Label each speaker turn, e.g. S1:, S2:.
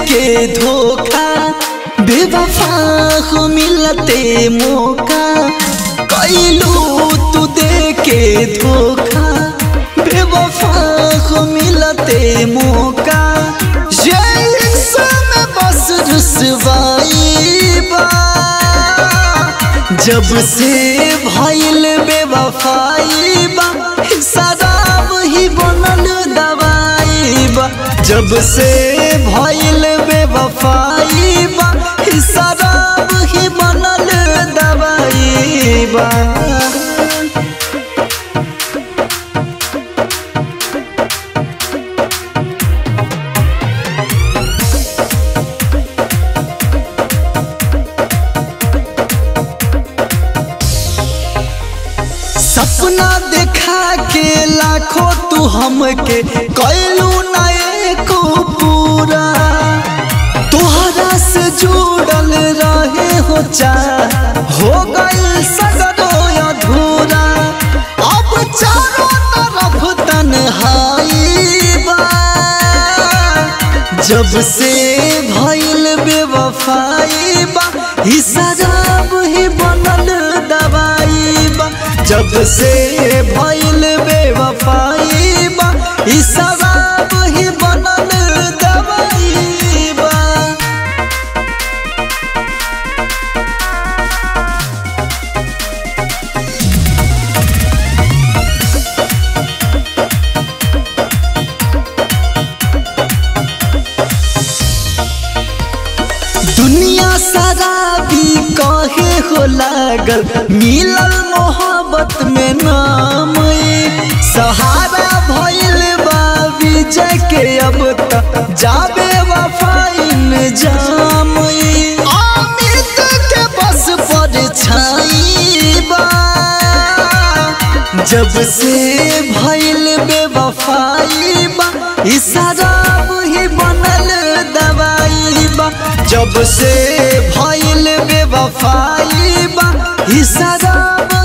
S1: के धोखा बेवफा हो मिलते मौका कैलू तू दे के धोखा बेवफा हो मिलते मौका ये में बस रुसवाई बा जब से भइल बेवफाई बा शराब ही बनल दवाई बा जब से भइल बेवफाई बा शराब ही बनल दवाई बा सपना देखा के लाखों तू हमके कैलू ना एको पूरा तोहरा से जुड़ल रहे हो चा हो गइल सगरो अधूरा अब चारों तरफ तन्हाई बा जब से भइल बेवफाई बा ही शराब ही बनल दवाई बा जब से भइल बेवफाई बा ही शराब ही बनल दवाई बा दुनिया शराबी कहे हो लागल मिलल मोहब्बत में नाम ई। सहारा भइल बा विजय के अब तक जाबे वफाइन जाम ई। अमित के बस पर छाई बा जब से भइल बेवफाई बा ई शराब ही बनल दवाई बा जब से भइल बेवफाई बा ई शराब